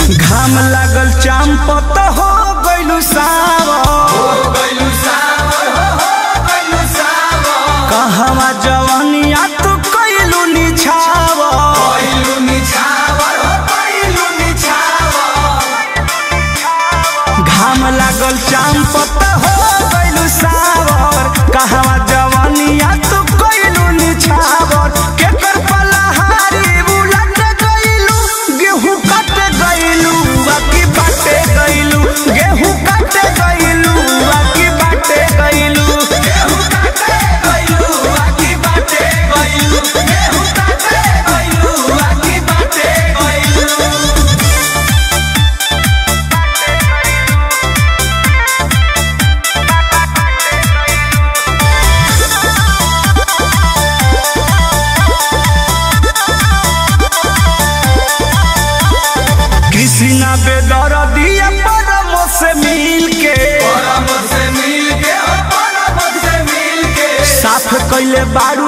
घाम लागल चांपत हो गइलू सावर कहवा जवानिया तू कइलू निछावर घाम लागल चांपत हो गइलू सावर कहवा जवानिया तू कइलू निछावर केकर पलहारी बुलट गइलू गेहूं कट गइलू बाकी बाटे गइलू गेहूं कट गइलू बाकी बाटे गइलू गेहूं काटे गइलू बाकी बाटे गइलू गेहूं काटे गइलू बाकी बाटे गइलू कृष्णा बेदर दिया परम से मिल के साफ कैले बारू